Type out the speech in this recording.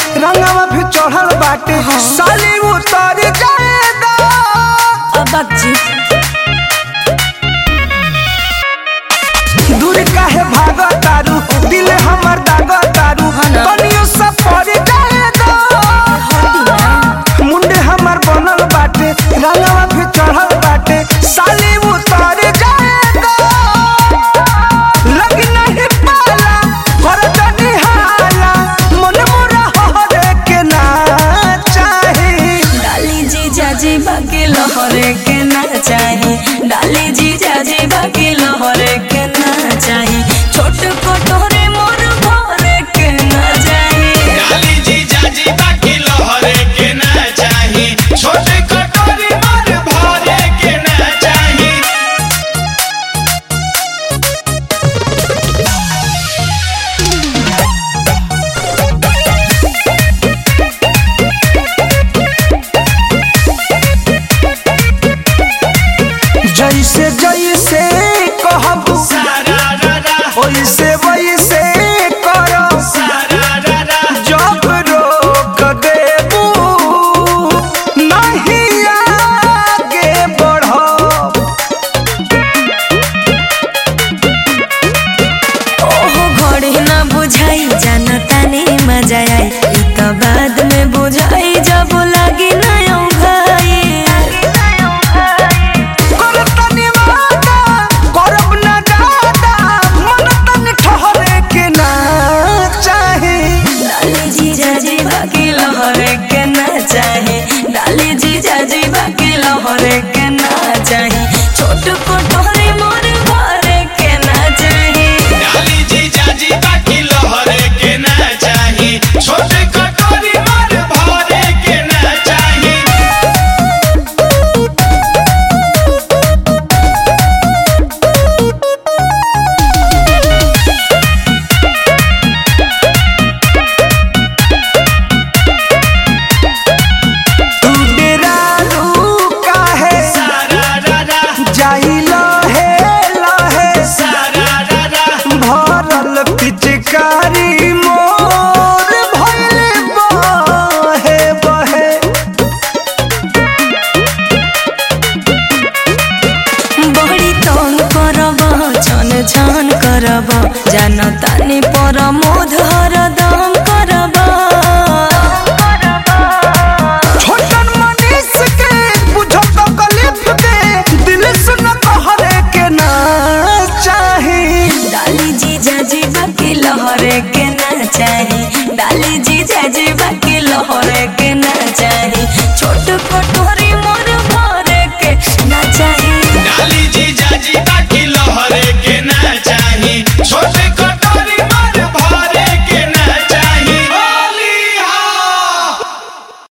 रंगवा भी चढ़ल बाटे साली उतर जाएगा अब जी दूर काहे भाग तारू दिल हमर दाग तारू हाँ ना। कनियो सब पड़ जाएगा मुंडे हमर बनल बाटे रंगवा भी चढ़ल बाटे साली उतर जाएगा लगी नहीं पाला कर जनी हाला मन मोरा हरे के ना चाही डाली जी जाजी बाकी लहरे के ना चाही डाली जी जाजी बाकी लहरे के ना चाही छोट कटोरे मोर भरे के ना चाही डाली जी जाजी बाकी लहरे के ना चाही छोटे कटोरी मार भरे के ना चाही जैसे जैसे कहबू सारा रा रा वैसे वैसे करो सारा रा रा जब रोक देबू नहीं आगे बढ़ो ओहो घड़ी ना बुझाई जानता नहीं मजा आई ई तो बाद में बुझाई जब लगी ना भाई कर तनी वादा करब ना दादा मन तनी ठहरे के ना चाही डाली जी जाजी बाकी लहरे के ना चाहे डाली जी जाजी बाकी लहरे के ना चाहे छोट कोटोरे मोर भरे के ना चाहे डाली जी जाजी बाकी लहरे के ना चाही छोटे कटोरी मार भरे के ना चाही तू डेरारू काहे सारा रा रा जाई लहे लहे सारा रा रा भरल पिचकारी मोर भइले बहे बहे बड़ी तंग करब छन छन करब जानतानी पर मोध हरदम